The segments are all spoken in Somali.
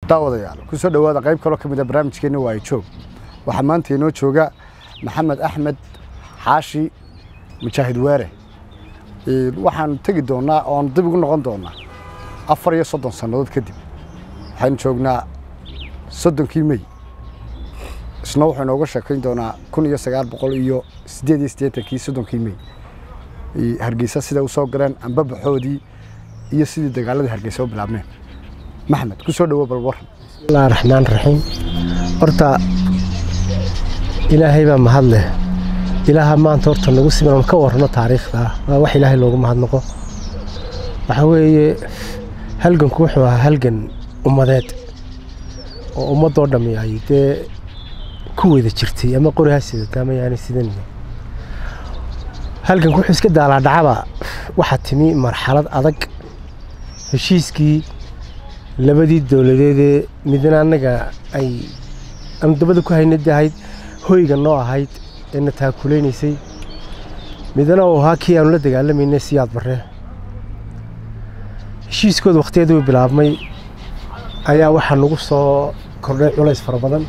daawadayaal ku soo dhowaada qayb kaloo ka mid a barnaamijkeenna waayo joog waxaa maanta inoo jooga maxamed axmed xaashi mujaahid weere waxaanu tegi doonaa oonu dib ugu noqon doonaa afar iyo soddon sannadood kadib waxaynu joognaa soddonkii mey isna wuxuu inooga sheekayn doonaa kun iyo sagaal boqol iyo siddeed iyo siddeetankii soddonkii mey hargeysa siday u soo galeen ambabaxoodii iyo sidii dagaaladii hargeysa u bilaabneen maxmed ku soo dhowo bal waran bismillahi raxmaan raxiim horta ilaahay baa mahad leh ilaaha maanta horta nagu siman ka warrano taariikhda waa wax ilaahay loogu mahadnaqo waxaa weeye halganku wuxuu ahaa halgan ummadeed oo ummadoo dhammi ay dee ku wada jirtay ama qori ha sidata ama yaani sidan halganku wuxuu iska daalaa dhacaba waxaa timi marxalad adag heshiiskii labadii dowladeedee midna annaga ay aanu dabada ku haynada ahayd hoyga noo ahayd ee na taakulaynaysay midna uu ahaa kii aanu la dagaalamaynay siyaad barre heshiiskooda wakhtigeeduu bilaabmay ayaa waxaa nagu soo kordhay culays fara badan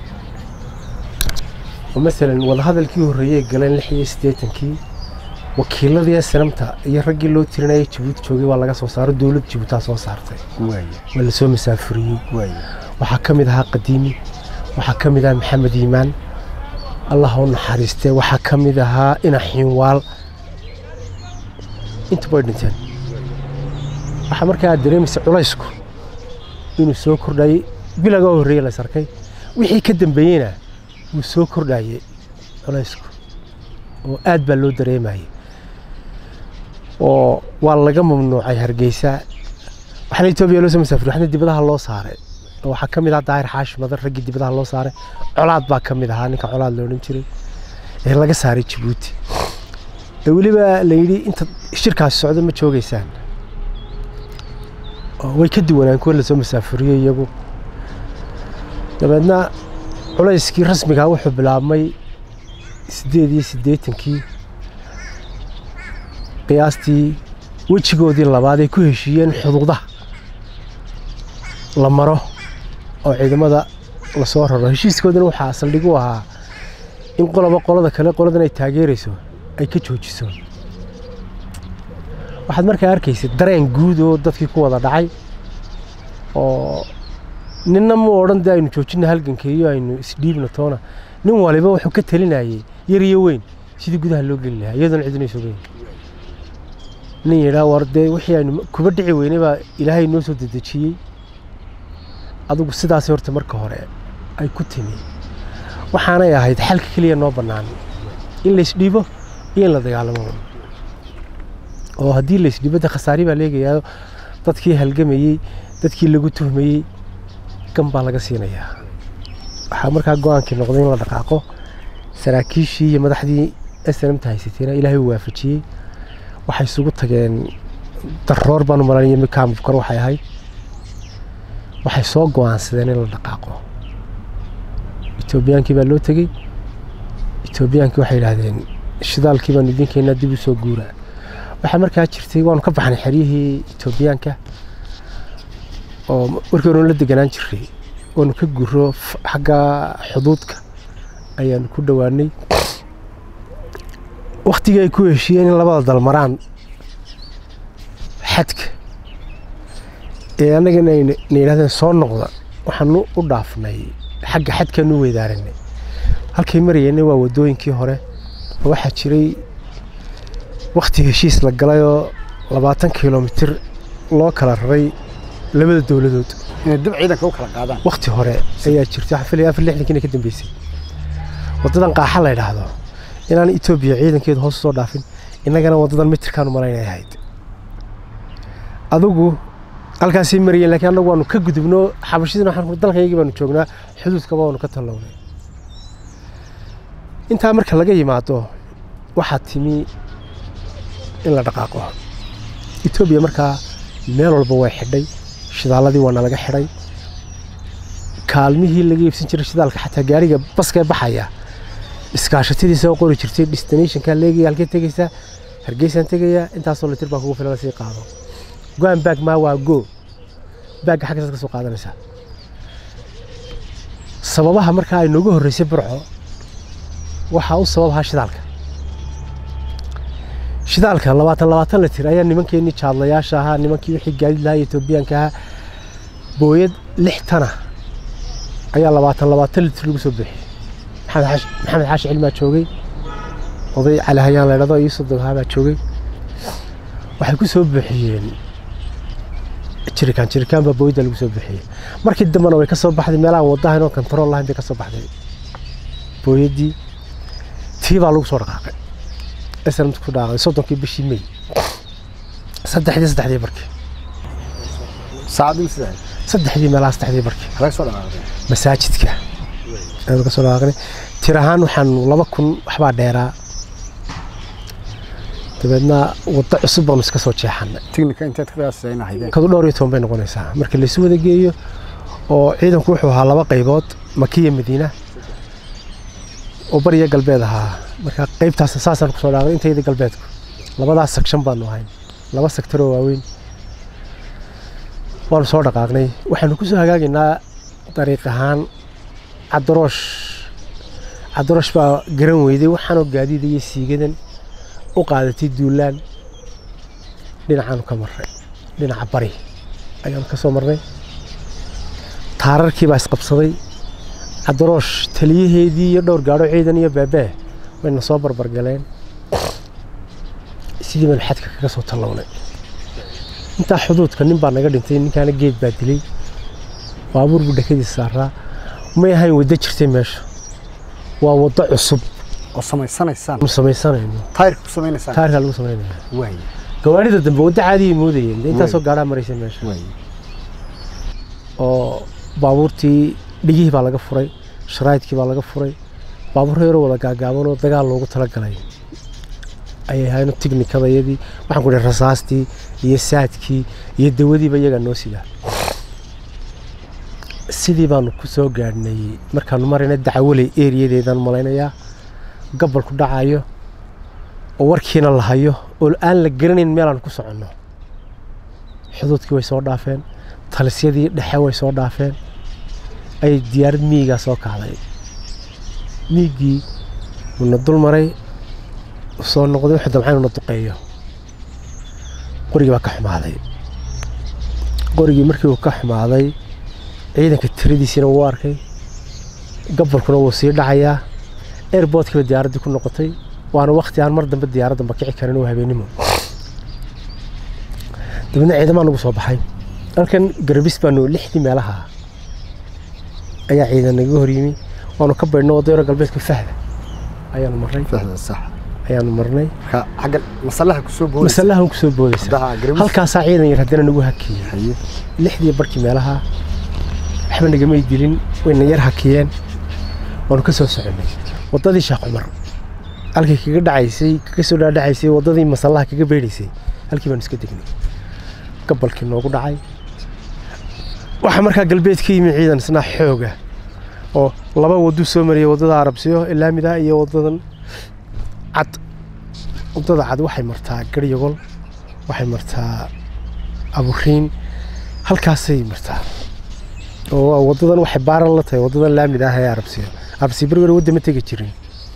oo masalan wadahadalkii horreeyey galeen lix iyo siddeetankii wakiiladii sanamta iyo raggii loo tirinayay jabuuti joogay waa laga soo saaro dowlad jabuutaa soo saartay waa lasoo masaafuriyey waxaa ka mid ahaa qadiimi waxaa ka mid ahaa maxamed iimaan allah u naxariistee waxaa ka mid ahaa ina xiinwaal intuba way dhinteen waxaa markaa dareemaysa culaysku inuu soo kordhayey bilaga horreeye la sarkay wixii ka dambeeyeyna wuu soo kordhayey culaysku oo aad baa loo dareemayay oo waa laga mamnuucay hargeysa waxaana etoobiya loo soo masaafuriy waxna dibadaha loo saaray oo waxaa ka mid ahaa daahir xaashi madan raggii dibadaha loo saaray colaad baa ka mid ahaa ninka colaad la odhan jiray ee laga saaray jabuuti ee weliba la yidhi inta shirkaasi socdo ma joogeysaan way ka duwanaan kuwa lasoo masaafuriyey iyagu dabeedna culayskii rasmigaa wuxuu bilaabmay siddeed iyo siddeetankii qiyaastii wejigoodii labaad ay ku heshiiyeen xuduudaha la maro oo ciidamada lasoo raro heshiiskoodana waxaa saldhig u ahaa in qoloba qolada kale qoladan ay taageerayso ay ka joojiso waxaad markaa arkaysay dareen guud oo dadkii ku wada dhacay oo ninna mu odhan dee aynu joojinna halganka iyo aynu isdhiibna toona nin waliba wuxuu ka talinayay yar iyo weyn sidii gudaha loo geli lahaa iyadoona cidina sugayn nin yidhaa war dee wixii aynu kuba dhici weynay baa ilaahay noo soo dedejiyey adugu sidaasay horta marka hore ay ku timi waxaanay ahayd xalka keliya noo bannaan in laysdhiibo iyo in la dagaalamo oo haddii laysdhiibo dee khasaari baa leegayaa dadkii halgamayey dadkii lagu tuhmayey gan baa laga siinayaa waxaa markaa go-aankii noqday in la dhaqaaqo saraakiishii iyo madaxdii snmta haysatayna ilaahay uu waafajiyey waxay isugu tageen daroor baanu malanaya mikaamkor waxay ahayd waxay soo go-aansadeen in la dhaqaaqo etoobiyaankii baa loo tegey etoobiyaankii waxay yidhaahdeen shidaalkii baanu idinkeennaa dib u soo guuraa waxaa markaa jirtay waanu ka baxnay xeryihii etoobiyaanka oo markii hore la deganaan jiray waanu ka guro xagga xuduudka ayaanu ku dhowaanay waktigii ay ku heshiiyeen in labada dal maraan xadka ee annagana na yidhahdeen soo noqda waxaanu u dhaafnay xagga xadkaanu u weydaaranay halkay marayeenna waa waddooyinkii hore oo waxaa jiray wakti heshiis la galayoo labaatan kilomitir loo kala raray labada dowladood inay dib ciidanka u kala qaadaan wakti hore ayaa jirtay waxaan filaya afar lixdankiina ka dambeysay waddadan qaaxa la yidhaahdo inaan etoobiya ciidankeedu hoos usoo dhaafin innagana waddadan mitirkaanu malaynay ahayd adugu halkaasay marayeen laakiin annagu waanu ka gudubno xabashidina waxaan dalkaygii baanu joognaa xuduudkaba waanu ka tallawnay intaa marka laga yimaado waxaa timi in la dhaqaaqo etoobiya markaa meel walba way xidhay shidaalladii waana laga xidhay kaalmihii laga iibsan jiray shidaalka xataa gaariga baskee baxaya iskaashatadiisa oo qori jirtay destinationka leegaya halkee tegaysaa hargeysaan tegayaa intaasoo litir baa kugu filan lasii qaado go-an baag maa waa go baagga xaggasaad ka soo qaadanaysaa sababaha markaa ay nooga horreysay burco waxaa u sababahaa shidaalka shidaalka labaatan labaatan litir ayaa nimankeenii jaadlayaasha ahaa nimankii wixii gaadiid lahaa etoobiyaanka ahaa booyad lix tana ayaa labaatan labaatan litir lagu soo bixiyey maxamed xaashi maxamed xaashi cilmaa joogay oday cali hayaan laydhado iyo soddonkaa baa joogay waxay ku soo buuxiyeen jirikaan jirikaan baa booyadda lagu soo buuxiyey markii dambena way ka soo baxday meelahan waddahan oo kontarool lahayn bay ka soo baxday booyaddii tii baa lagu soo dhaqaaqay islamta ku dhaaqay soddonkii bishii may saddexdii saddexdii barkii saacadii sidaa saddexdii meelaha saddexdii barkii laga soo dhaqaaqday masaajidka ayaan ka soo dhaqaaqnay tir ahaan waxaan laba kun waxbaa dheeraa dabeedna waddo cusub baanu iska soo jeexannay tignika inteed ka qiyaasayna haydeen kadu dhowr iyo toban bay noqonaysaa marka laysu wada geeyo oo ciidanku wuxuu ahaa laba qaybood makiya madiina oo bariya galbeed ahaa marka qaybtaas saasaan kusoo dhaaqnay intayda galbeedku labadaas sekshan baanu ahayn laba sektor oo waaweyn waanu soo dhaqaaqnay waxaanu ku soo hagaagaynaa dariiq ahaan cadaroosh cadaroosh baa garan weyday waxaanoo gaadiida iyo siigadan u qaadatay duulaan dhinacaanu ka marnay dhinaca bari ayaanu ka soo marnay taararkii baa isqabsaday cadaroosh taliyaheedii iyo dhowr gaadho ciidan iyo beebee wayna soo barbargaleen sidii baynu xadka kaga soo tallawnay intaa xuduudka nin baa naga dhintay ninkaana geed baa dilay baabuur buu dhakadiisa saaraa may ahayn waddo jirtay meesha waa waddo cusub oo samaysanaysaan nu samaysanayno taayirka ku sameynaysaan taarkaa lagu samaynaya waay gawaarida dambe waddo caadiyay moodayeen dee intaasoo gaadhaa maraysa meesha waay oo baabuurtii dhigihii baa laga furay sharaa'idkii baa laga furay baabuur yaroo wada gaagaaban oo dagaal loogu talagalay ayay ahayn tiknikadayadii waxaan ku dhahay rasaastii iyo saadkii iyo dawadiiba iyagaa noo sidaa sidii baanu ku soo gaadhnay markaanu marayna dacwaley eriyadeedaan malaynayaa gabalku dhacayo oo warkiina la hayo oo aan la garanayn meelaan ku soconno xuduudkii way soo dhaafeen talisyadii dhexe way soo dhaafeen ayay diyaarad miigaa soo kacday miiggii wuuna dul maray soo noqday wuxuu damcay inuu na duqeeyo qorigii baa ka xumaaday qorigii markii uu ka xumaaday ciidanka tiradiisiina wuu arkay gabalkuna wuu sii dhacayaa airboodkiiba diyaaraddii ku noqotay waana wakti aan mar dambe diyaaraddanba kici karin oo habeenimo dabeedna ciidamaa nagu soo baxay halkan garabis baanu lixdii meelaha ayaa ciidan nagaga hor yimi waanu ka baydhno wadayaro galbeedka fahda ayaanu marnay fahda sax ayaanu marnay marka xagga masallaha ku soo boodaysa masalahan ku soo boodaysa Haddaha garabis halkaasaa ciidan yar haddana nagu hakiyey haye lixdii barkii meelaha waxba nagamay dilin wayna yar hakiyeen waanu ka soo soconnay waddadii sheekh cumar halkay kaga dhacaysay kaga soo dhaadhacaysay waddadii masallaha kaga beedhaysay halkii baanu iska degnay gabalkii noogu dhacay waxaa markaa galbeed ka yimi ciidan isna xooga oo laba waduu soo mariyay waddada arabsiyo ilaamida iyo waddadan cad waddada cad waxay martaa garyagol waxay martaa aburiin halkaasay martaa oo waa waddadan waxay baaran la tahay waddadan laamida ah ee arabsiyo arabsiyo berber wadda ma tegi jirin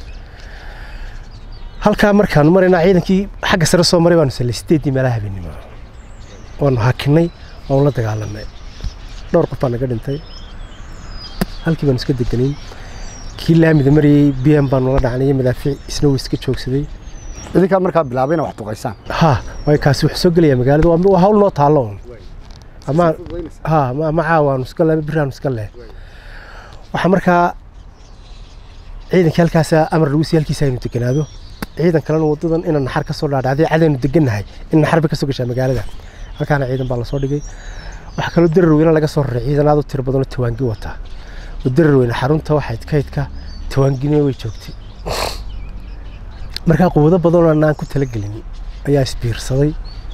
halkaa markaanu maraynaa ciidankii xagga sare soo maray baanu sallay sideeddii meelaha habeenimo waanu hakinay waanu la dagaalanay dhowr qof baa naga dhintay halkii baanu iska deganayn kii laamida marayey b m baanu la dhacnay iyo madaafiic isna wuu iska joogsaday idinkaa markaa bilaabay inay wax duqaysaan ha waay kaasi wuxuu soo gelayaa magaalada waa waa hawl noo taallo un ama ha ma ma caawaanu iska leh biraanu iska leh waxaa markaa ciidankii halkaasa amar lagu siiyey halkiisa aynu deganaado ciidan kalena wadadan inaan naxar ka soo dhaadhacday cadaynu degannahay in naxar bay ka soo gashaa magaalada halkaana ciidan baa lasoo dhigay waxaa kaloo darar weyne laga soo raray ciidan aad u tiro badanoo tawaangi wataa oo darar weyne xarunta waxayd kaydka tawaangina way joogtay markaa quwado badanoo aanaan ku talagelin ayaa isbiirsaday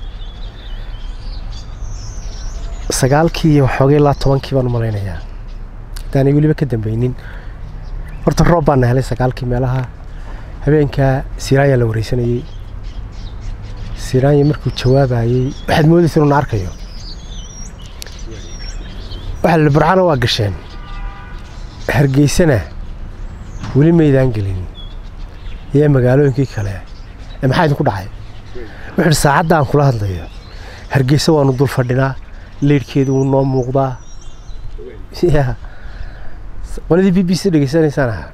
sagaalkii iyo waxoogay ilaa tobankii baan u malaynayaa haddaanay weliba ka dambeynin horta roob baana helay sagaalkii meelaha habeenkaa siraanya la wareysanayey siraanya markuu jawaabayey waxaad moodaysa inuu na arkayo waxaa la burcana waa gasheen hargeysana weli maydaan gelin iyo magaalooyinkii kale ee maxaa idinku dhacay wuxuu idhi saacadda aan kula hadlayo hargeysa waanu dul fadhinaa leydhkeedu wuu noo muuqdaa ya qoladii b b c dhegeysanaysaan ahaa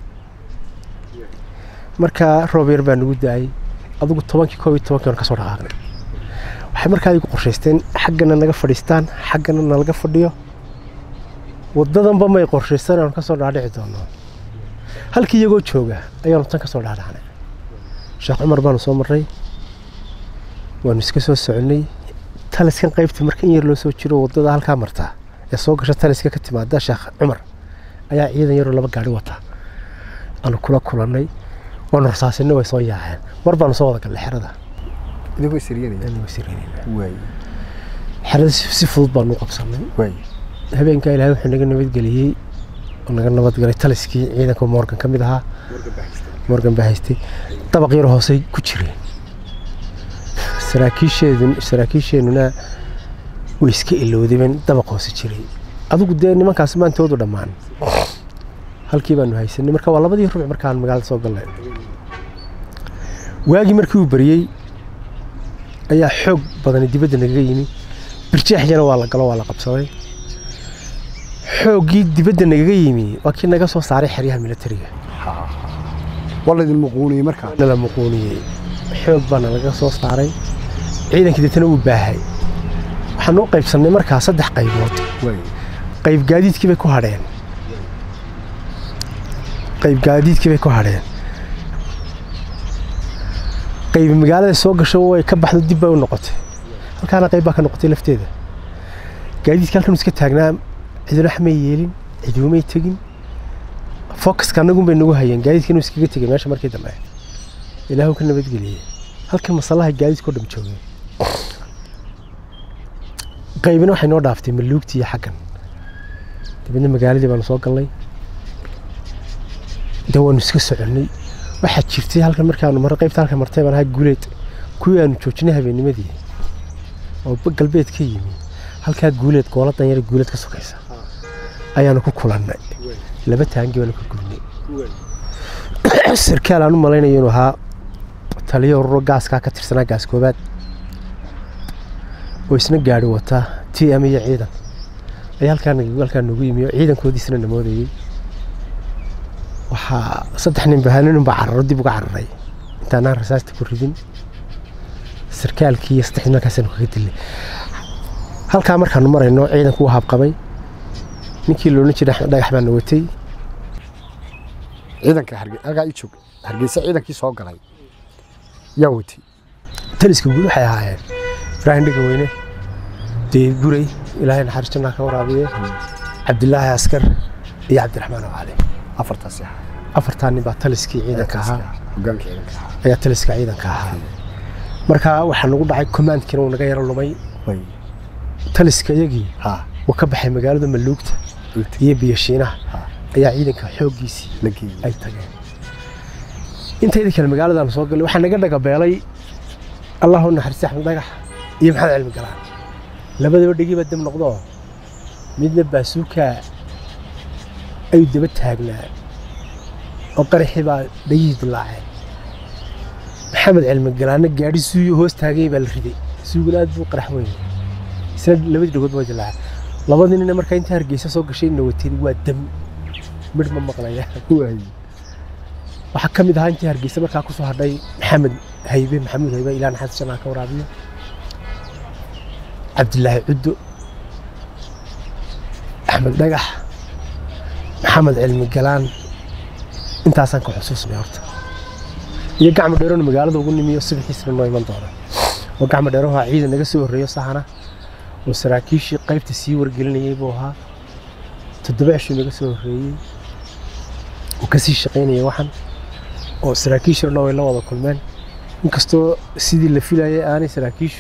markaa roob yar baa nagu da-ay adugu tobankii koob iyo tobankii waan ka soo dhaqaaqnay waxay markaa igu qorshaysteen xaggana naga fadhiistaan xaggana nalaga fadhiyo waddadanba may qorshaystaan aanu ka soo dhaadhici doono halkii iyagoo jooga ayaanu tan ka soo dhaadhacnay sheekh cumar baanu soo marray waanu iska soo soconnay taliskan qaybta marka in yar loo soo jiro waddada halkaa martaa ee soo gasha taliska ka timaada sheekh cumar ayaa ciidan yaroo laba gaari wata aanu kula kulannay waanu rasaasinay way soo yaaceen mar baanu soo wada gallay xerada idinkoo siryanaya Aniga sireenayna. waay xerada si si fudud baanu u qabsannay waay habeenkaa ilaahay wuxuu naga nabadgeliyey oo naga nabadgalay taliskii ciidanka morgan ka mid ahaa morgan baa haystay dabaq yar hoosey ku jireen saraakiisheedu saraakiisheenuna way iska ilowdeen dabaq hoose jiray adigu dee nimankaas maantoodu dhammaan halkii baanu haysanay marka waa labadii rubuc markaan magaalada soo galnay waagii markii uu bariyey ayaa xoog badani dibadda nagaga yimi birjeexyana waa la galo waa la qabsaday xooggii dibadda nagaga yimi waa kii naga soo saaray xeryaha militariga waa laydin muquuniyey markaa nala muquuniyey xoog baana laga soo saaray ciidankii deetana wuu baahay waxaan u qaybsannay markaa saddex qaybood waay qayb gaadiidkii bay ku hadheen qayb gaadiidkii bay ku hadheen qayb magaalada soo gasho way ka baxdo dib bay u noqotay halkaana qayb baa ka noqotay lafteeda gaadiidka halkan iska taagnaa ciduna xamay yeelin cidumay tegin focuska annagun bay nagu hayeen gaadiidka inuu iskaga tegay meesha markii dambe ilaahu ka nabadgeliyey halkan masallaha gaadiidkao dham joogay qaybina waxay noo dhaaftay maluugtii iyo xaggan dabeedna magaaladii baanu soo galnay de waanu iska soconnay waxaa jirtay halkan markaanu marray qaybta halkan martay baan ahaa guuleed kuwii aanu joojinay habeennimadii oo ba- galbeed ka yimi halkaa guuleed gooladan yar guuleed ka sokaysa ayaanu ku kulannay laba taangi baanu ka gurnay sarkaal aan u malaynayo inuu ahaa taliyo ururo gaaskaa ka tirsanaa gaas koobaad oo isna gaari wata t m iyo ciidan ayaa halkaa nag- halkaa nagu yimi oo ciidankoodiisna namoodayey waxaa saddex nin bahaa nin baa cararo dib uga cararay intaanaan rasaasta ku ridin sarkaalkii iyo saddex nin halkaasaanu kaga dilnay halkaa markaanu marayno ciidanku wuu habqabay ninkii loodhan jiray axmed dhagax baana watay ciidanka harge halkaa ii joog hargeysa ciidankii soo galay yaa watay taliska guud waxay ahaayeen ibraahim dhegaweyne dee guray ilaahay naxariis jannaa ka waraabiye cabdilaahi askar iyo cabdiraxmaan oo cali afartaasi ahaa afartaa nin baa taliskii ciidanka ahaa hogaanka ciidanka ahaa ayaa taliska ciidanka ahaa marka waxaa nagu dhacay commandkiina uu naga yaro lumay way taliska iyagii ha uu ka baxay magaalada maluugta intii iyo biyashiinaha Ha. ayaa ciidanka xooggiisii la geeyey ay tageen intayda kale magaaladaan soo galay waxaa naga dhagabeelay allahu naxariista axmed dhagax iyo maxamed cilmi galaan labadaba dhegiiba dab noqdo midna baasuuka ayuu daba taagnaa oo qaraxii baa dhegihii dilaaceen maxamed cilmi galaanna gaadhi suuyo hoos taagay baa la riday suuguna aad buu qarax weyn isna labadii dhagood waa dilaaceen labadii nina markaa inta hargeysa soo gashay na wateen waa dam midh ma maqlaya waay waxaa ka mid ahaa intii hargeysa markaa ku soo hadhay maxamed haybe maxamuud haybe ilaa naxariis jannaa ka waraabiyo cabdilaahi cuddo axmed dhagax maxamed cilmi galaan intaasaan ka xusuusnay horta iyo gacmo dheerona magaalada ugu nimiyo subaxiisna noo iman doona oo gacmo dheeraha ciidan naga soo horreeyo sahana oo saraakiishii qaybta sii wargelinayay buu ahaa toddoba cishuu naga soo horreeyey oo kasii shaqaynaya waxan oo saraakiishu dhan way la wada kulmeen inkastoo sidii la filayay aanay saraakiishu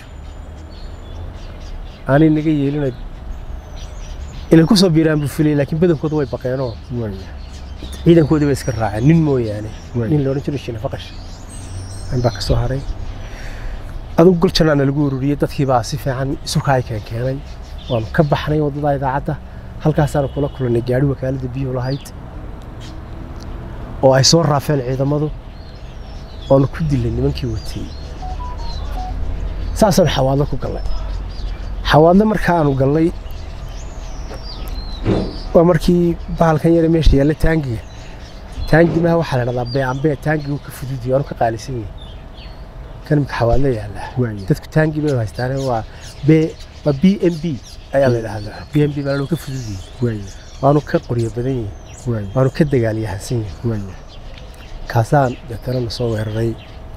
aanay naga yeelina inay ku soo biiraan buu filayay laakiin badankooda way baqeenoo waay ciidankoodii bay iska raaceen nin mooyaane Waay. nin loodhan jiro shiina faqash an baa ka soo haray adugu gol jannaana lagu ururiyey dadkii baa si fiican isu kaay keen keenay waanu ka baxnay waddada idaacadda halkaasaanu kula kulannay gaari wakaaladda biyuhu lahayd oo ay soo raafeen ciidamadu oonu ku dilay nimankii watay saasaan xawaadlo ku gallay xawaadle markaanu gallay waa markii bahalkan yare meesha yaalla taangiga taangimaha waxaa la dhahdaa beecanbee taangigu ka fududiyo aanu ka qaalisan yahay kan imika xawaadlo yaallaa waaye dadku taangi bay haystaane waa b waa b m b ayaa la dhahdaa b m b baa loo ka fududiyey waaye waanu ka qoryo badan yihin waaye waanu ka dagaalyahansan yihin waaye kaasaan deetana na soo weeraray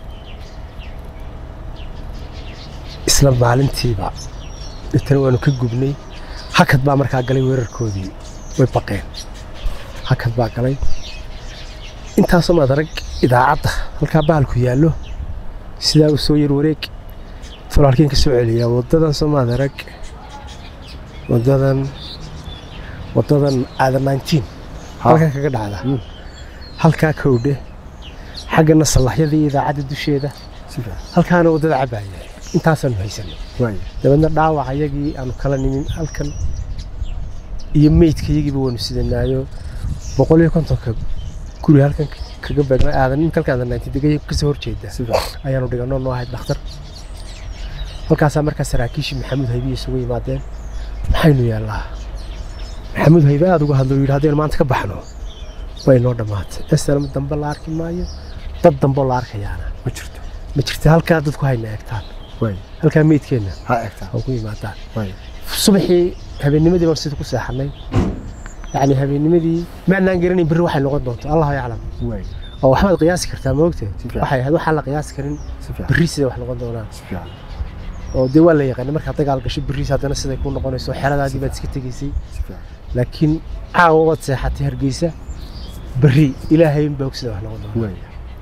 isla maalintiiba deetana waanu ka gubnay hakad baa markaa galay weerarkoodii way baqeen hakad baa galay intaasoo maad arag idaacadda halkaa bahalku yaallo sidaa u soo yar wareeg falaalkiin ka soo celiyaa waddadan soo maad arag waddadan waddadan aada 19 halkan kaga dhacda Mm. halkaa kowdhe xaggana sallaxyadii idaacadda dusheeda si fiican halkaana waddada cabaaya intaasaanu haysanay waaye dabeedna dhaawac ayagii aanu kala nimin halkan iyo meydka iyagiiba waanu sidanaayo boqol iyo kontonka guri halkan kaga beegna aadan in halkan aadan naanti degay kasoo horjeeda si fiican ayaanu dhiganoo noo ahayd dhakhtar halkaasaa markaa saraakiishii maxamuud haybiya isugu yimaadeen maxaynu yaallaa maxamuud haybe aada uga hadlo yidhi haddaynu maanta ka baxno way noo dhammaatay esalama dambe la arki maayo dad dambe oo la arkayaana ma jirto ma jirta halkaa dadku hayna eegtaan waaye halkaa meydkeenna ha egtaa oo ku yimaadaan waaye subaxii habeennimadii baan sida ku seexanay yacni habeennimadii maanaan garanayn berri waxay noqon doonto allahu yaclam waaye oo waxbaad qiyaasi kartaa ma ogtee Si fiican. waxay ahayd waxaan la qiyaasi karin si fiican berri siday wax noqon doonaan si fiican oo dee waa la yaqaanay markaad dagaal gasho berriis haddana siday ku noqonayso xeradaadii baad iska tegaysay si fiican laakiin caawa waad seexatay hargeysa berri ilaahay unbaa og sida wax noqon doona waaye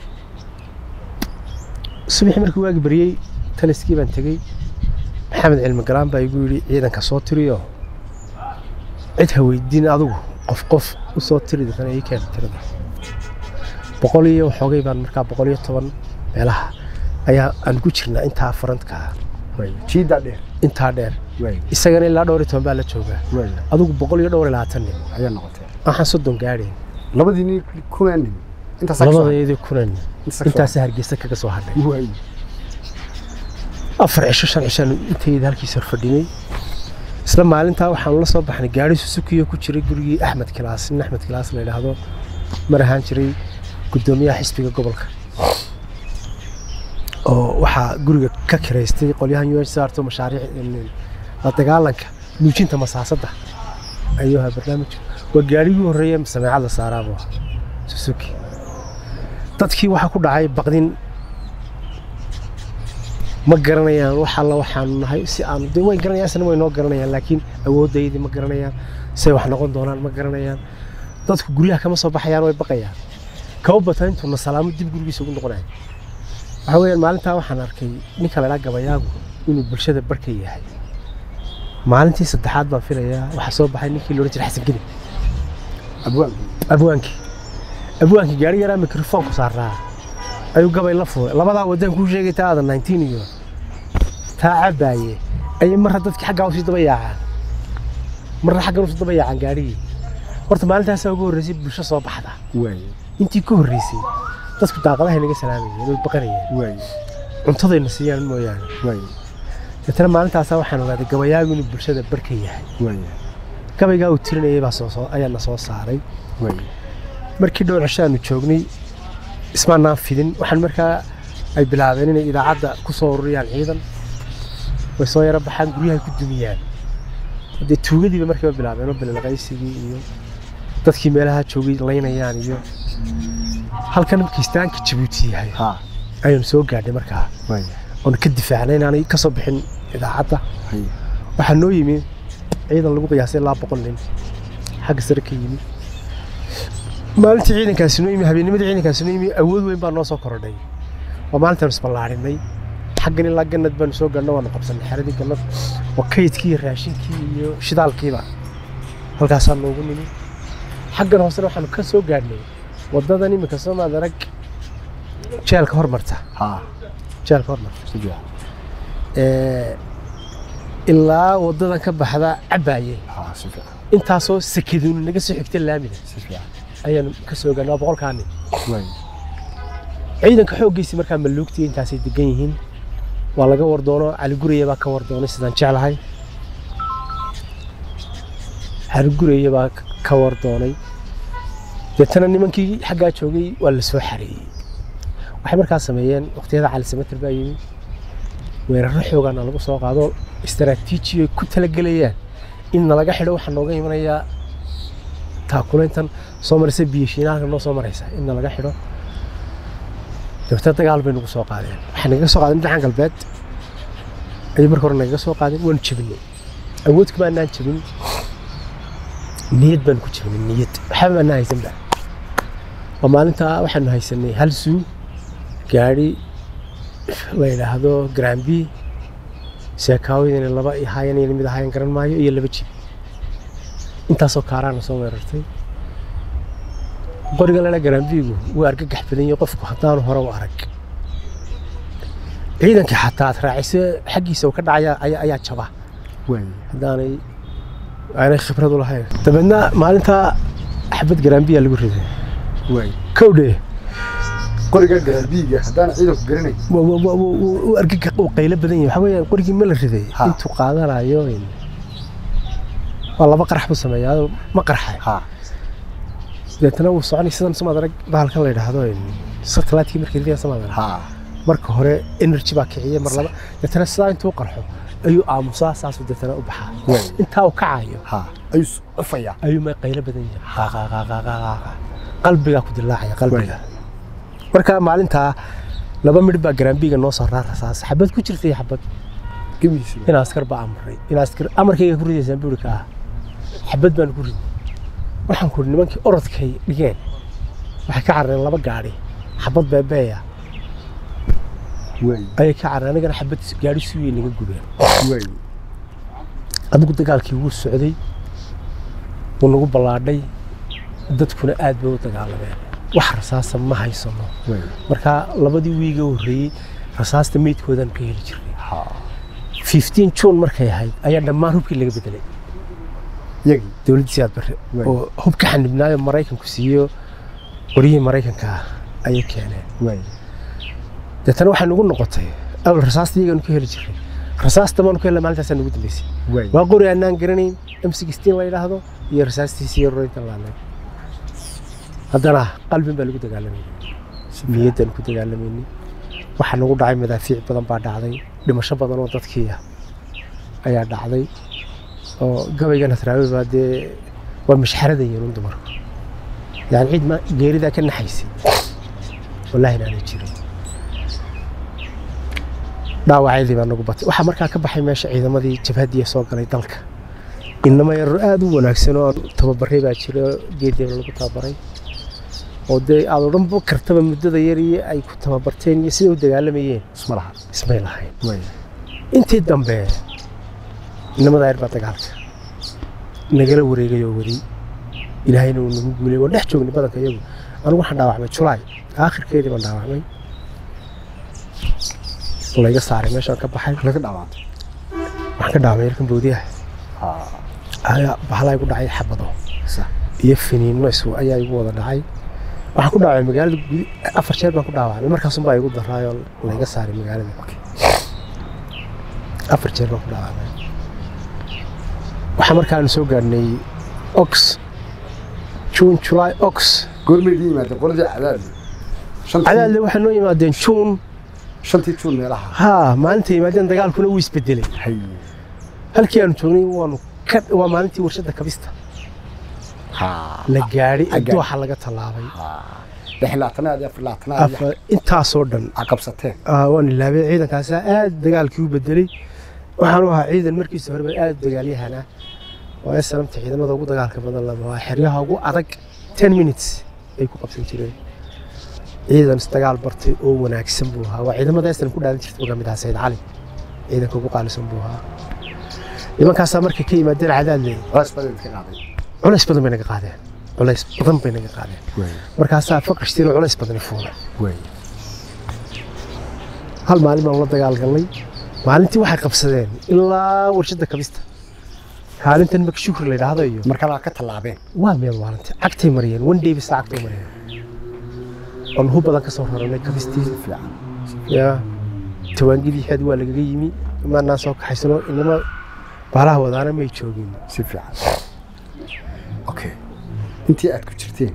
subaxii markii waagi baryey taliskii baan tegey maxamed cilmi galaan baa igu yidhi ciidanka soo tiriyo cid ha weydiin adigu qof qof u soo tiri deetana ii keen tirada boqol iyo waxoogay baan markaa boqol iyo toban meelaha ayaa aan ku jirnaa intaa farantka waaye jiidaa dheer intaa dheer waaye isagana ilaa dhowr iyo toban baa la joogaa waaye adigu boqol iyo dhowr iyo labaatan nin ayaa noqotee waxaan soddon gaadhayn labadii nin kumaan nin intaas labadeedii kunan intaasa hargeysa kaga soo hadhay waaye afar cisho shan cishaan intayda halkiis hor fadhinay isla maalintaa waxaanu la soo baxnay gaari susukiyo ku jiray gurigii axmed kilaas nin axmed kilaas la yidhaahdo mar ahaan jiray guddoomiyaha xisbiga gobolka oo waxaa guriga ka kiraystay qolyahan u h saarto mashaariic la dagaalanka nuujinta masaasadda ayuu ahaa barnaamijku waa gaarigii horreeye sameecad la saaraabuu ahaa susuki dadkii waxaa ku dhacay baqdin ma garanayaan wax alla waxaanu nahay si aan de way garanayaan isna way noo garanayaan laakiin awooddaydii ma garanayaan say wax noqon doonaan ma garanayaan dadku guryaha kama soo baxayaan way baqayaan kaba bata intuuna salaamo dib gurigiisa ugu noqonaya waxa weeyaan maalintaa waxaan arkay ninka la idhaa gabayaagu inuu bulshada barka yahay maalintii saddexaad baan filayaa waxaa soo baxay ninkii loodhan jiray xasan geni abwaan abwaankii abwaankii gaari yaraa mikrofoonku saaraa ayuu gabay la furay labadaa wadaan kuu sheegay taa aadan 19 iyo taa cabaaye ayay marra dadkii xaggaa usii daba yaacaan marna xaggan usii daba yaacaan gaarigii horta maalintaasaa ugu horreysay bulsho soo baxda waaye intii ka horreysay dadku daaqadahay naga salaamayeen way baqanayeen waaye cuntadayna siiyaan mooyaane waaye deetana maalintaasaa waxaan ogaaday gabayaagu inuu bulshada barka yahay waaye gabaygaa uu tirinayay baa soo soo ayaa na soo saaray waaye markii dhowr cisho aanu joognay ismaanaan fidin waxaan markaa ay bilaabeen inay idaacadda ku soo ururiyaan ciidan way soo yaro baxaan guryahay ku dumiyaan dee tuugadiiba markiiba bilaabeen oo bilalqaysigii iyo dadkii meelaha joogay laynayaan iyo halkan kiistaanka jabuuti yahay ha ayaanu soo gaadhay markaa waaye oon ka difaacnay inaanay ka soo bixin idaacadda haye waxaa noo yimi ciidan lagu qiyaasay ilaa boqol nin xagga sare ka yimi maalintii ciidankaasi noo yimi habeennimadii ciidankaasi noo yimi awood weyn baa noo soo korodhay waa maalintaanu isballaarinay xaggan ilaa gannad baanu soo gaadhna waanu qabsanay xeradii gannad oo kaydkii iyo raashinkii iyo shidaalkiiba halkaasaa noogu nimi xaggan hoosena waxaanu ka soo gaadhnay waddadan iminka soo maad arag jeelka hormarta ha jeelka hormarta si fiican ee, ilaa waddadan ka baxda cabaaye ha si fiican intaasoo sakeduuni naga soo xigta laamida si fiican ayaanu ka soo gaarnay waa boqolkaa nin waay ciidanka xooggiisii markaa maluugtii intaasay degan yihiin waa laga war doono cali guraya baa ka war doonay sidaan jeclahay cali guraya baa k- ka war doonay deetana nimankii xaggaa joogay waa la soo xareeyey waxay markaa sameeyeen waqtiyada cali samater baa yimi weeraro xoogaana lagu soo qaado istaraatiiji ay ku talagelayaan in nalaga xidho waxaa nooga imanayaa taakulayntan soo maraysa biyashiinaalka noo soo maraysa in nalaga xidho dabeetna dagaal bay nagu soo qaadeen waxay nagaga soo qaadeen dhinacan galbeed ayay marka hore nagaga soo qaadeen waanu jebinay awood kuma anaan jebin niyad baanu ku jebinay niyad waxba ma anaan haysanba waa maalintaa waxaanu haysanay hal suu gaadhi la yidhaahdo grambi seekaawidina laba ahaayeen iyo mid ahaayeen garan maayo iyo laba jib intaasoo kaaraana soo weerartay qoriga lala garambiigu wuu argagax badan yahay qofku haddaanu hore u arag ciidankii xataa aad raaciso xaggiisa uu ka dhacaya ayaa ayaa jaba waay haddaanay aanay khibrad u lahayn dabeedna maalintaa xabad garambiya lagu riday waay kowdhe qoriga garaabiiga haddaan ciidanku garanay u argagax uu qaylo badan yahay waxaa weeyaan qorigii ma la riday Ha. intuu qaadanayo in- waa laba qarax buu sameeyaa ma qarxay ha deetana wuu soconay sidan samaad arag bahalkan la yidhaahdo satellite-kii markii ridaya samaad arag ha marka hore energy baa kiciya mar laba deetana sidaa intuu qarxo ayuu aamusaa saasuu deetana u baxaa waay intaa uu kacayo ha ayuu s- ufayaa ayuu ma qaylo badan yahay qaaqaaqaaqaaqaaqa qalbigaa ku dilaacaya qalbiga marka maalintaa laba midh baa garaambiga noo soo raar rasaas xabad ku jirtay xabad gebihiisa in askar baa amray in askar amarkayga ku ridaysaan buuri ka ah xabad baan ku riday waxaan ku nimankii orodkay dhigeen waxay ka carareen laba gaadhi xabad beebeeya waay ayay ka carareen anigana xabad gaadhi suuyay naga gubeen waay adigu dagaalkii wuu socday wuu nagu ballaadhay dadkuna aad bay u dagaalameen wax rasaasa ma haysano waay marka labadii wiiga horreeyey rasaasta meydkoodaan ka heli jirnay ha 15 juun markay ahayd ayaa dhammaan hubkii laga bedelay yagii dowladdii siyaad barre Waay. oo hub ka xanibnaayo maraykanku siiyo qoryihii maraykanka ah ayay keeneen waay deetana waxay nagu noqotay awal rasaasta iyagaanu ka heli jirnay rasaasta baanu ka helna maalintaasaa nagu dambeysay waay waa qori aanaan garanayn m sixteen la yidhaahdo iyo rasaastiisa iyo rorintan laanay haddana qalbin baa lagu dagaalamayay niyaddaan ku dagaalamaynay waxaa nagu dhacay madaafiic badan baa dhacday dhimasho badan oo dadkii ah ayaa dhacday oo gabaygan hatraawe baa dee waa mashxaradayeen un dumarku yani ciid ma geeridaa ka naxaysay wallaahi inaanay jirin dhaawacyadii baa nagu batay waxaa markaa ka baxay meesha ciidamadii jabhadiya soo galay dalka inama yarro aad u wanaagsan oo tababaray baa jira geedeena lagu tababaray oo dee aad odhan kartaba muddada yar iyo ay ku tababarteen iyo siday u dagaalamayeen isma laha ismay lahayn waay intii dambe inamada yar baa dagaalka nagala wareegay oo waday ilaahayna uu nagu guulay waan dhex joognay badanka iyagu anigu waxaan dhaawacmay julaay aakhirkeedii baan dhaawacmay layga saaray meeshaan ka baxay laga dhawaantay waxaan ka dhaawacmay yarkan boodiyaha ha ayaa bahalaa igu dhacay xabado sax iyo finiinno isu ayaa igu wada dhacay waxaan ku dhaawacay magaalada gudi afar jeer baan ku dhaawacmay markaasun baa igu daraayoo layga saaray magaalada afar jeer baan ku dhaawacmay waxaa markaanu soo gaarnay ox june july ox goormay idin yimaadeen qoladii cadaadle shantii cadaadle waxay noo yimaadeen juun shantii juun meelaha haa maalinta yimaadeen dagaalkuna wuu isbedelay hay halkii aanu joognay waanu ka waa maalintii warshadda kabista ha la gaadhay gaadhay. adduuxa laga tallaabay ha lix laatanaad iyo afar laatanaad Afar- intaasoo dhan a qabsateen Ah, waan ilaabay ciidankaas aad dagaalkii u bedelay waxaan u ahaa ciidan markiisa horeba aad dagaalyahan ah oo SLMta ciidamada ugu dagaalka badan lama waa xeryaha ugu adag 10 minutes ay ku qabsan jireen ciidan isdagaal bartay oo wanaagsan buu ahaa waa ciidamada SLM ku dhaadan jirtay uga mid ahaa Sayd Cali ciidanka ugu qaalisan buu ahaa nimankaasaa markay ka yimaadeen cadaadle raas badan ka qaaday culays badan bay naga qaadeen culays badan bay naga qaadeen waay markaasaa faqashtiin culays badan fuulay waay hal maalin baan la dagaal galnay maalintii waxay qabsadeen ilaa warshadda kabista kaalintan marka shukri la yidhaahdo iyo markalaa ka tallaabeen waa meel maalinta cagtay mariyeen one day bisa cagtay mariyeen oon hub badan ka soo raranay kabistii si fiican yaa tawaangidii xeed waa lagaga yimi imaanaan soo kaxaysano inama baalaha wadaana may joogin si fiican okay intii aad ku jirteen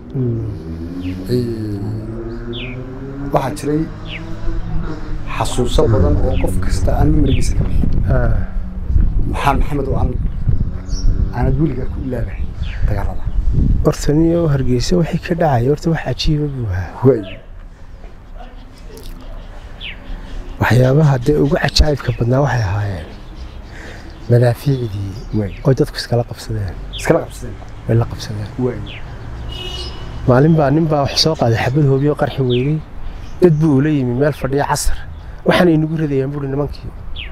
waxaa jiray xasuuso badan oo qof kasta aan numerigiisa ka bixin Ah, maxaa maxamed oo aan aanad weligaa ku ilaabahay dagaalada horta niyo hargeysa wixii ka dhacaya horta wax cajiiba buu ahaa way waxyaabaha dee ugu cajaa'ibka badnaa waxay ahaayeen madaafiicdii way oo dadku iskala qabsadeen iskala qabsadeen way la qabsadeen way maalin baa nin baa wax soo qaaday xabad hoobiyo qarxi weynay dad buu ula yimi meel fadhiya casar waxaana inagu ridayaan buuri nimankii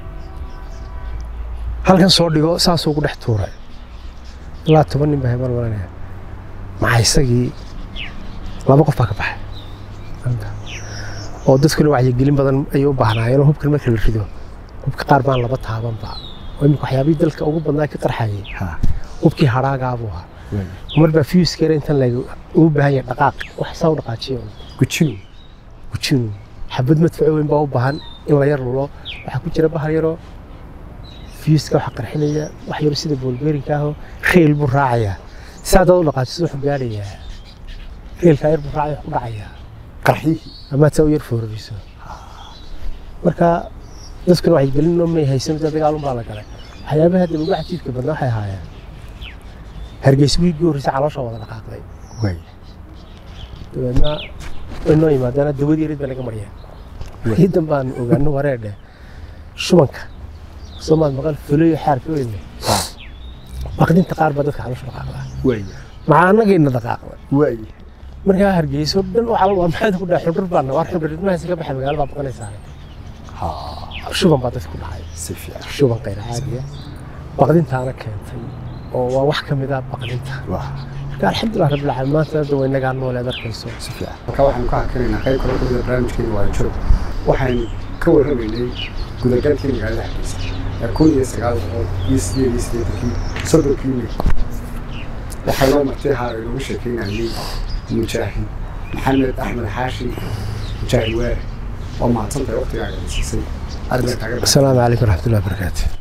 halkan soo dhigo saasuu ku dhex tuuray ilaa toban nin baa hebal malanaya maxaa isagii laba qof baa ka baxay Halka. oo dadkuna wacyigelin badan ayay u baahnaayeen oo hubkan marka la rido hubka qaar baan laba taabanba oo imika waxyaabihii dalka ugu badnaa ka qarxayay ha hubkii hadhaagaabuu ahaa way mar baa fiyuskera intan lag ugu baahan yahay dhaqaaq wax saa u dhaqaajiyo gujinu gujinu xabad madfaco weyn baa u baahan in la yar lulo waxaa ku jira bahal yaroo fiyuska waxa qarxinaya wax yaro sida boolbeerinka ahoo reel buu raacayaa si haddaad u dhaqaajiso wuxuu gaadhayaa reelkaa yar buu raacaya wax ku dhacayaa qarxiyihii amaad saa u yar foorariso marka dadkuna wacyigelin may haysan dee dagaalun baa la galay waxyaabaha hadda ugu cajiibka badnaa waxay ahaayeen hargeysa wiigii horreysa caloosha wada dhaqaaqday way dabeedna way noo yimaadeen dawadii yarid baa naga mariyeen wixii dambaan ogaano wareedhe shubanka soomaad maqal fuleyo xaarka weyne baqdinta qaar baa dadka caloosha dhaqaaqdaa way maxaa annagayna dhaqaaqda way markaa hargeyso dhan waxaa waa maxaad ku dhahay xudhur baana waar xudhur idmahaasi ka baxay magaalo baa baqanaysaa ha shuban baa dadka ku dhacay si fiican shuban qayr caadiya baqdintaana keentay oo waa wax ka mid ah baqdinta waa marka alxamdulilah rabbil caalamiin maanta hadda way nagaa nooleed arkayso si fiican marka waxaanu ka hakanaynaa qayb kale kamida barnaamijkeena waa joog waxaynu ka warramaynay gudagalkii magaalada hargeysa ee kun iyo sagaal boqol iyo sideed iyo siddeetankii soddonkii mil waxaa loo martay haa inoogu sheekeynayay mujaahid maxamed axmed xaashi mujaahid waare waa mahadsantahay waqtigaaga siisay aad baan kaaga asalaamu calaykum waraxmatullahi wabarakaatu